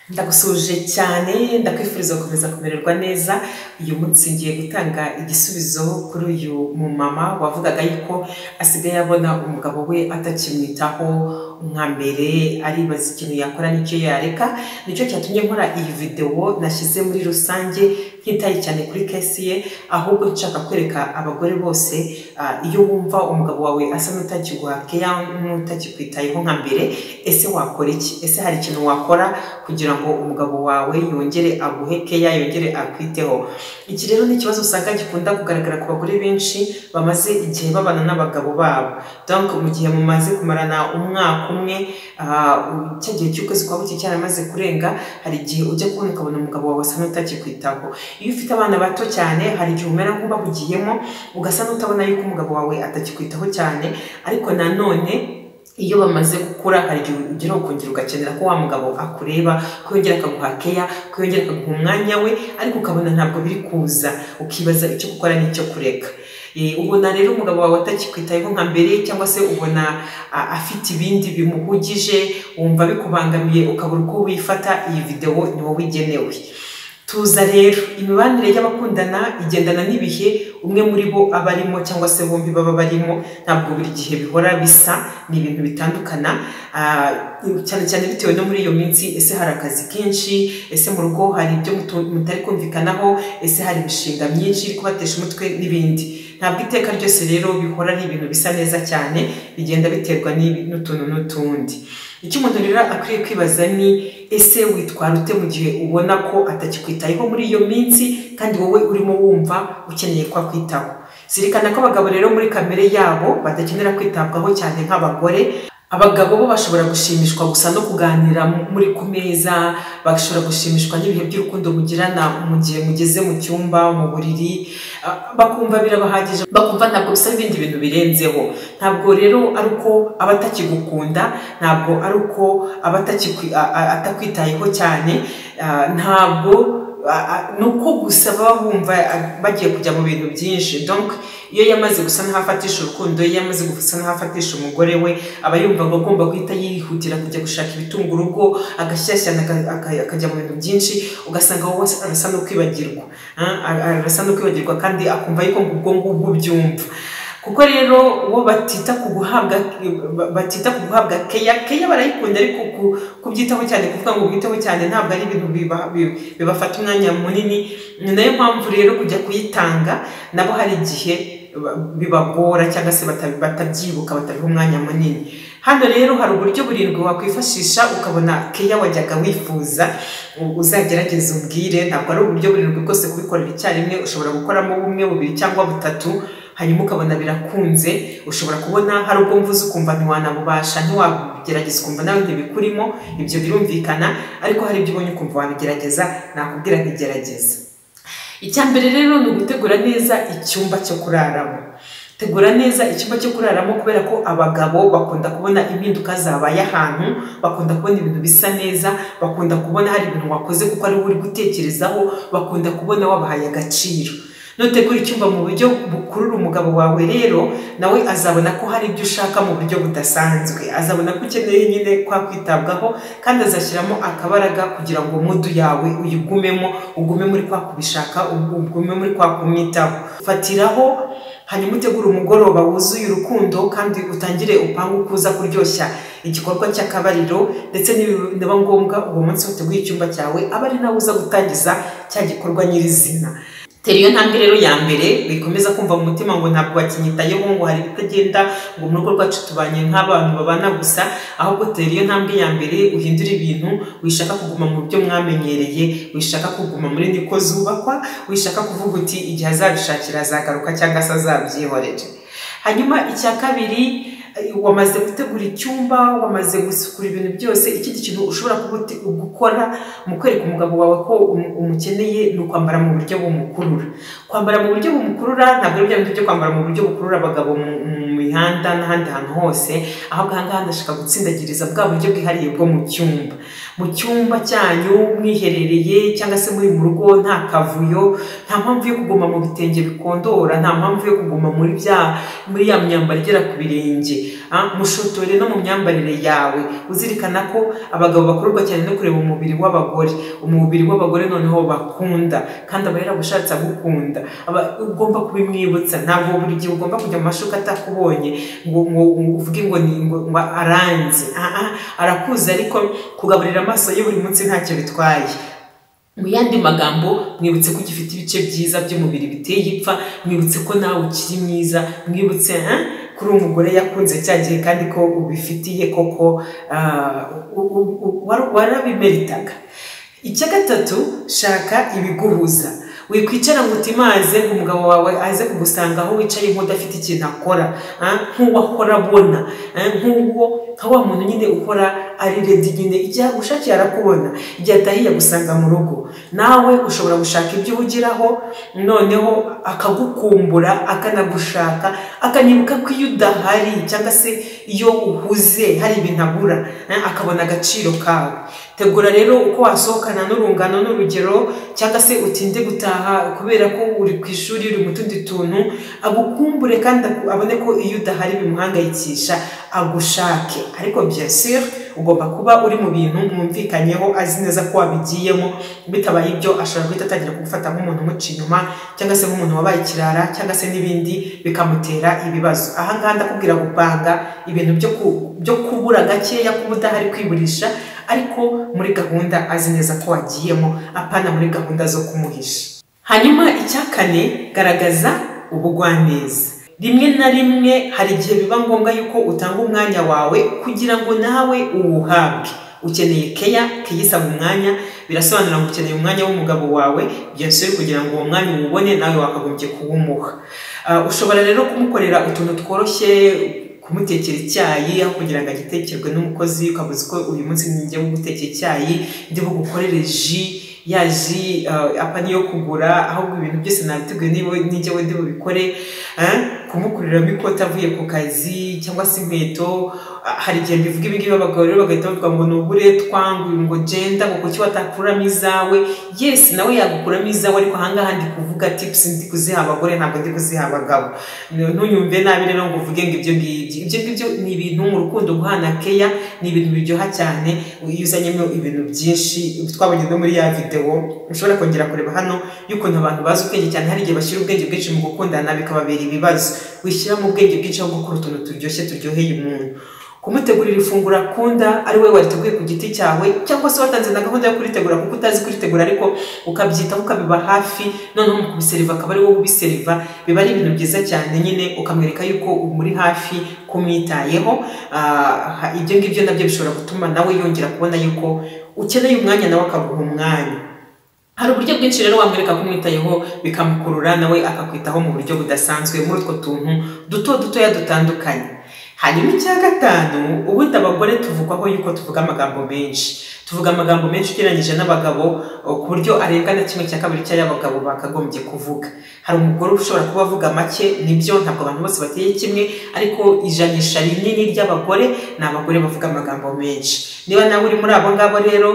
ndagusuhuje cyane ndakwifuriza gukomeza kumererwa neza uyu munsi ngiye gutanga igisubizo kuri uyu mumama wavugaga yuko asigaye abona umugabo we atakimwitaho nka mbere aribaza ikintu yakora n'icyo yareka nicyo cyatumye nkora iyi videwo nashyize muri rusange ntitaye cyane kuri kesi ye ahubwo nshaka kwereka abagore bose iyo wumva umugabo wawe asa n'utakiguha keya n'utakikwitayeho nka mbere ese wakora iki ese hari ikintu wakora kugira ngo umugabo wawe yongere aguhe keya yongere akwiteho iki rero ni ikibazo usanga gikunda kugaragara ku bagore benshi bamaze igihe babana n'abagabo babo donc mu gihe mumaze kumarana umwaka umwe cya gihe cy'ukwezi kwa buke cyaramaze kurenga hari igihe ujya kubona ukabona umugabo wawe asa n'utakikwitaho iyo ufite abana bato cyane hari igihe umera nk'ubahugiyemo ugasa n'utabona yuko umugabo wawe atakikwitaho cyane ariko nanone iyo bamaze gukura hari igihe ugeraho ukongera ugakenera ko wa mugabo akureba ko yongera akaguha keya ko yongera akaguha umwanya we ariko ukabona ntabwo biri kuza ukibaza icyo gukora n'icyo kureka ubona rero umugabo wawe atakikwitayeho nka mbere cyangwa se ubona afite ibindi bimuhugije wumva bikubangamiye ukabura uko wifata iyi videwo ni wowe igenewe tuza rero imibanire y'abakundana igendana n'ibihe umwe muri bo aba arimo cyangwa se bombi baba barimo ntabwo buri gihe bihora bisa ni ibintu bitandukana cyane cyane bitewe no muri iyo minsi ese hari akazi kenshi ese mu rugo hari ibyo mutari kumvikanaho ese hari imishinga myinshi iri kubatesha umutwe n'ibindi ntabwo iteka ryose rero bihora ari ibintu bisa neza cyane bigenda biterwa n'utuntu n'utundi icyo umuntu rero akwiriye kwibaza ni ese witwara ute mu gihe ubona ko atakikwitayeho muri iyo minsi kandi wowe urimo wumva ukeneye ko akwitaho zirikana ko abagabo rero muri kamere yabo badakenera kwitabwaho cyane nk'abagore abagabo bo bashobora gushimishwa gusa no kuganira muri ku meza bashobora gushimishwa n'ibihe by'urukundo mugirana mu gihe mugeze mu cyumba mu buriri bakumva birabahagije bakumva ntabwo bisaba ibindi bintu birenzeho ntabwo rero ari uko aba atakigukunda ntabwo ari uko aba atakwitayeho cyane ntabwo ni uko gusa baba bumva bagiye kujya mu bintu byinshi donc iyo yamaze gusa n'ahafatisha urukundo iyo yamaze gusa n'ahafatisha umugore we aba yumva ngo agomba guhita yihutira kujya gushaka ibitunga urugo agashyashyana akajya mu bintu byinshi ugasanga wowe arasa no kwibagirwa arasa no kwibagirwa kandi akumva yuko ubwo ngubwo byumva kuko rero uwo batita ku guhabwa batita ku guhabwa keya keya barayikunda ariko kubyitaho cyane kuvuga ngo ubwiteho cyane ntabwo ari ibintu bibafata umwanya munini ni nayo mpamvu rero kujya kuyitanga nabo hari igihe bibagora cyangwa se batabyibuka batabiha umwanya munini hano rero hari uburyo burindwi wakwifashisha ukabona keya wajyaga wifuza uzagerageza umbwire ntabwo ari uburyo burindwi bwose kubikorera icyarimwe ushobora gukoramo bumwe bubiri cyangwa butatu hanyuma ukabona birakunze ushobora kubona hari ubwo mvuze ukumva ntiwanabubasha ntiwagerageza ukumva nawe ntibikurimo ibyo birumvikana ariko hari ibyo ubonye ukumva wanagerageza nakubwira ntigerageza icya mbere rero ni ugutegura neza icyumba cyo kuraramo tegura neza icyumba cyo kuraramo kubera ko abagabo bakunda kubona impinduka zabaye ahantu bakunda kubona ibintu bisa neza bakunda kubona hari ibintu wakoze kuko ari uri gutekerezaho bakunda kubona wabahaye agaciro nutegura icyumba mu buryo bukurura umugabo wawe rero nawe azabona ko hari ibyo ushaka mu buryo budasanzwe azabona ko ukeneye nyine kwa kwitabwaho kandi azashyiramo akabaraga kugira ngo mudu yawe uyigumemo ugume muri kwa kubishaka ugume muri kwa kumwitaho fatiraho hanyuma utegura umugoroba wuzuye urukundo kandi utangire upangu kuza kuryoshya igikorwa cy'akabariro ndetse niba ngombwa uwo munsi wateguye icyumba cyawe aba ari nawe uza gutangiza cya gikorwa nyirizina tera iyo ntambwe rero ya mbere wikomeza kumva mu mutima ngo ntabwo wakinyitayeho ngo hari ibitagenda ngo mu rugo rwacu tubanye nk'abantu babana gusa ahubwo tera iyo ntambwe ya mbere uhindura ibintu wishaka kuguma mu byo mwamenyereye wishaka kuguma muri niko zubakwa wishaka kuvuga uti igihe azabishakira azagaruka cyangwa se azabyihorere hanyuma icya kabiri wamaze gutegura icyumba wamaze gusukura ibintu byose ikindi kintu ushobora gukora mu kwereka umugabo wawe ko umukeneye ni ukwambara mu buryo bumukurura kwambara mu buryo bumukurura ntabwo ari bya bintu byo kwambara mu buryo bukurura abagabo mu mihanda n'ahandi hantu hose ahubwo aha ngaha ndashaka gutsindagiriza bwa buryo bwihariye bwo mu cyumba mu cyumba cyanyu mwiherereye cyangwa se muri mu rugo nta kavuyo nta mpamvu yo kuguma mu bitenge bikondora nta mpamvu yo kuguma muri bya muri ya myambaro igera ku birenge Ah, mushotore no mu myambarire yawe uzirikana ko abagabo bakururwa cyane no kureba umubiri w'abagore umubiri w'abagore noneho bakunda kandi aba yaragushatse agukunda aba ugomba kubimwibutsa ntabwo buri gihe ugomba kujya mu mashuka atakubonye ngo ngo ngo uvuge ngo ni ngo ngo aranze Ah, ah, arakuzi ariko kugaburira amaso ye buri munsi ntacyo bitwaye mu yandi magambo mwibutse ko ugifite ibice byiza by'umubiri biteye ipfa mwibutse ko nawe ukiri mwiza mwibutse eh? kuri umugore yakunze cya gihe kandi ko ubifitiye koko ah, u- u- u- wara- warabimeritaga icya gatatu shaka ibiguhuza wikwicara ngo utimaze ngo umugabo wawe aze kugusanga aho wicaye nk'udafite ikintu akora ah, nk'uwakora abona ah, nk'uwo nka wa muntu nyine ukora ari redi nyine igihe agushakiye arakubona igihe atahiye agusanga mu rugo nawe ushobora gushaka ibyo uhugiraho noneho akagukumbura akanagushaka akanibuka ko iyo udahari cyangwa se iyo uhuze hari ibintu agura eh, akabona agaciro kawe tegura rero uko wasohokana n'urungano n'urugero cyangwa se utinde gutaha kubera ko uri ku ishuri uri mu tundi tuntu agukumbure kandi aku- abone ko iyo udahari bimuhangayikisha agushake ariko byasir ugomba kuba uri mu bintu mwumvikanyeho azi neza ko wabigiyemo bitabaye ibyo ashobora guhita atangira kugufata nk'umuntu umuca inyuma cyangwa se nk'umuntu wabaye ikirara cyangwa se n'ibindi bikamutera ibibazo ahangaha ndakubwira gupanga ibintu byo ku- byo kubura gakeya kuba udahari kwiburisha ariko muri gahunda azi neza ko wagiyemo apana muri gahunda zo kumuhisha hanyuma icya kane garagaza ubugwaneza rimwe na rimwe hari igihe biba ngombwa yuko utanga umwanya wawe kugira ngo nawe uwuhabwe ukeneye keya keya isaba umwanya birasobanura ngo ukeneye umwanya w'umugabo wawe byose kugira ngo uwo mwanya uwubone nawe wakagombye kuwumuha Ah, ushobora rero kumukorera utuntu tworoshye kumutekera icyayi aho kugira ngo agitekerwe n'umukozi ukabuza ko uyu munsi njya gutekera icyayi ndi bugukorere ji ya ji ah, apa niyo kugura ahubwo ibintu byose nabiteguye niba nijya we ndi bubikore eh, kumukuriramo ikoti avuye ku kazi cyangwa se inkweto Ah, hari igihe mbivuga ibi ngibi abagabo rero bagahita bavuga ngo nugure twanguye ngo genda ngo kuki watakuramo izawe yes nawe yagukuramo izawe ariko ahangaha ndi kuvuga tips ndi kuziha abagore ntabwo ndi kuziha abagabo N- ntunyumve nabi rero ngo uvuge ngo ibyo ngibyo ibyo ngibyo ni ibintu mu rukundo guhana keya ni ibintu biryoha cyane iyo uzanyemo ibintu byinshi twabonye no muri ya videwo ushobora kongera kureba hano y'ukuntu abantu bazi ubwenge cyane hari igihe bashyira ubwenge bwinshi mu gukundana bikababera ibibazo wishyiramo ubwenge bwinshi aho gukora utuntu turyoshye turyoheye umuntu kumutegurira ifunguro akunda ari we wariteguye ku giti cyawe cyangwa se watanze na gahunda yo kuritegura kuko utazi kuritegura ariko ukabyitaho ukabiba hafi noneho mu kubiseriva akaba ari wowe ubiseriva biba ari ibintu byiza cyane nyine ukamwereka yuko umuri hafi kumwitayeho Ah, ibyo ngibyo nabyo bishobora gutuma nawe yongera kubona yuko ukeneye umwanya nawe akaguha umwanya hari uburyo bwinshi rero wamwereka kumwitayeho bikamukurura nawe akakwitaho mu buryo budasanzwe muri utwo tuntu duto dutoya dutandukanye hanyuma icya gatanu ubundi abagore tuvugwaho yuko tuvuga amagambo menshi tuvuga amagambo menshi ugereranyije n'abagabo o, ku buryo arenga na kimwe cya kabiri cy'ay'abagabo bakagombye kuvuga hari umugore ushobora kuba avuga make nibyo ntabwo abantu bose bateye kimwe ariko ijanisha rinini ry'abagore ni abagore bavuga amagambo menshi niba nawe uri muri abo ngabo rero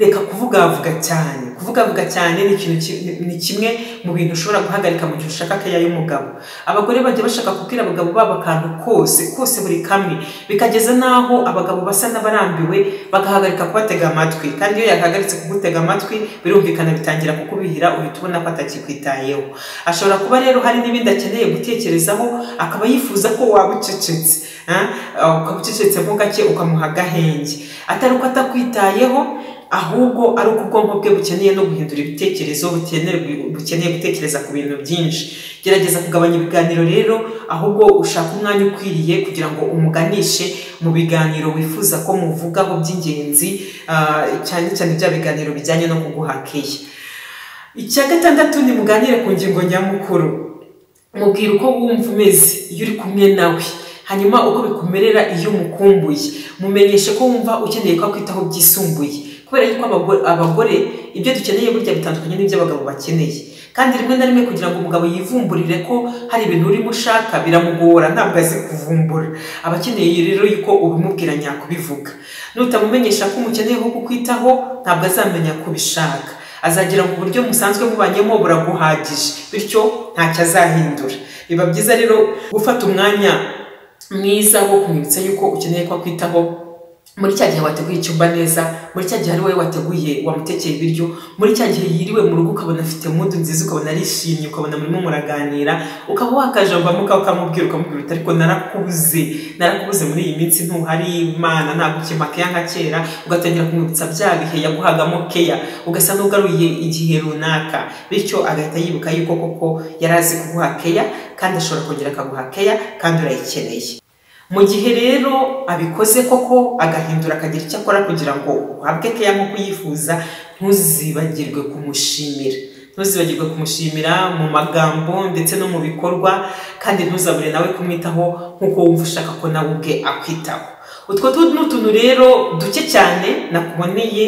reka kuvugavuga cyane kuvugavuga cyane ni ikintu ki- ni- ni kimwe mu bintu ushobora guhagarika mu gihe ushaka keya y'umugabo abagore bajya bashaka kubwira abagabo babo akantu kose kose buri kamwe bikageza n'aho abagabo basa n'abarambiwe bagahagarika kubatega amatwi kandi iyo yahagaritse kugutega amatwi birumvikana bitangira kukubihira uhita ubona ko atakikwitayeho ashobora kuba rero hari n'ibindi akeneye gutekerezaho akaba yifuza ko waba ucecetse ah, ukaba ucecetsemo gake ukamuha agahenge atari uko atakwitayeho ahubwo ari uko ubwonko bwe bukeneye no guhindura ibitekerezo bukeneye bukeneye gutekereza ku bintu byinshi gerageza kugabanya ibiganiro rero ahubwo ushaka umwanya ukwiriye kugira ngo umuganishe mu biganiro wifuza ko muvugaho by'ingenzi ah, cyane cyane bya biganiro bijyanye no kuguhakeya icya gatandatu ni muganire ku ngingo nyamukuru mubwira uko wumva umeze iyo uri kumwe nawe hanyuma uko bikumerera iyo umukumbuye mumenyeshe ko wumva ukeneye ko akwitaho byisumbuye kubera yuko abagore- abagore ibyo dukeneye burya bitandukanye n'ibyo abagabo bakeneye kandi rimwe na rimwe kugira ngo umugabo yivumburire ko hari ibintu urimo ushaka biramugora ntabwo azi kuvumbura aba akeneye rero yuko ubimubwira nyakubivuga nutamumenyesha ko umukeneyeho kukwitaho ntabwo azamenya kubishaka azagira ngo uburyo musanzwe mubanyemo buraguhagije bityo ntacyo azahindura biba byiza rero gufata umwanya mwiza wo kumwibutsa yuko ukeneye ko akwitaho muri cya gihe wateguye icyumba neza muri cya gihe ari wowe wateguye wamutekeye ibiryo muri cya gihe yiriwe mu rugo ukabona afite mudu nziza ukabona arishimye ukabona murimo muraganira ukaba wakajambamo ukaba ukamubwira ukamubwira uti ariko narakubuze narakubuze muri iyi minsi ntuhari imana ntabwo ukimpa keya nka kera ugatangira kumwibutsa bya bihe yaguhagamo keya ugasa n'ugaruye igihe runaka bityo agahita yibuka yuko koko yari azi kuguha keya kandi ashobora kongera akaguha keya kandi urayikeneye mu gihe rero abikoze koko agahindura akagira icyo akora kugira ngo uhabwe keya nk'uko uyifuza ntuzibagirwe kumushimira ntuzibagirwe kumushimira mu magambo ndetse no mu bikorwa kandi ntuzabure nawe kumwitaho nk'uko wumva ushaka ko nawe ubwe akwitaho utwo ni utuntu rero duke cyane nakuboneye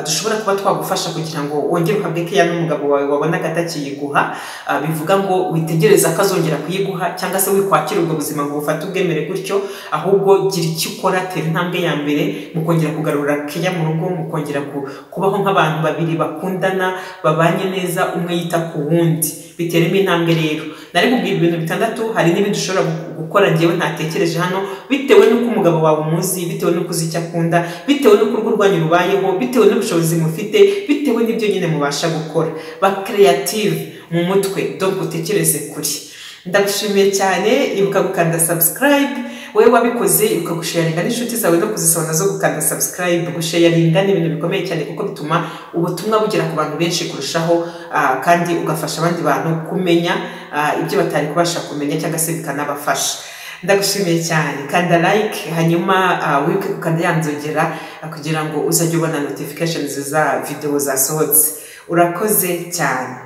dushobora kuba twagufasha kugira ngo wongere uhabwe keya n'umugabo wawe wabonaga atakiyiguha bivuga ngo witegereze ko azongera kuyiguha cyangwa se wikwakira ubwo buzima ngo bufate ubwemere gutyo ahubwo gira icyo ukora tera intambwe ya mbere mukongera kugarura keya mu rugo mukongera kubaho nk'abantu babiri bakundana babanye neza umwe yita ku wundi biteremo intambwe rero nari kubwira ibintu bitandatu hari n'ibindi ushobora gukora ngewe ntatekereje hano bitewe n'uko umugabo wawe umuzi bitewe n'uko uzi icyo akunda bitewe n'uko urugo rwanyu rubayeho bitewe n'ubushobozi mufite bitewe n'ibyo nyine mubasha gukora ba kereyative mu mutwe doga utekereze kuri ndagushimiye cyane ibuka gukanda sabusikarayibe wowe wabikoze ibuka gusheyaringa n'inshuti zawe no kuzisabana zo gukanda sabusikarayibe gusheyaringa ni ibintu bikomeye cyane kuko bituma ubutumwa bugera ku bantu benshi kurushaho kandi ugafasha abandi bantu kumenya ibyo batari kubasha kumenya cyangwa se bikanabafasha ndagushimiye cyane kanda like hanyuma wibuke gukanda yanzogera kugira ngo uzajye ubona notification za videwo zasohotse urakoze cyane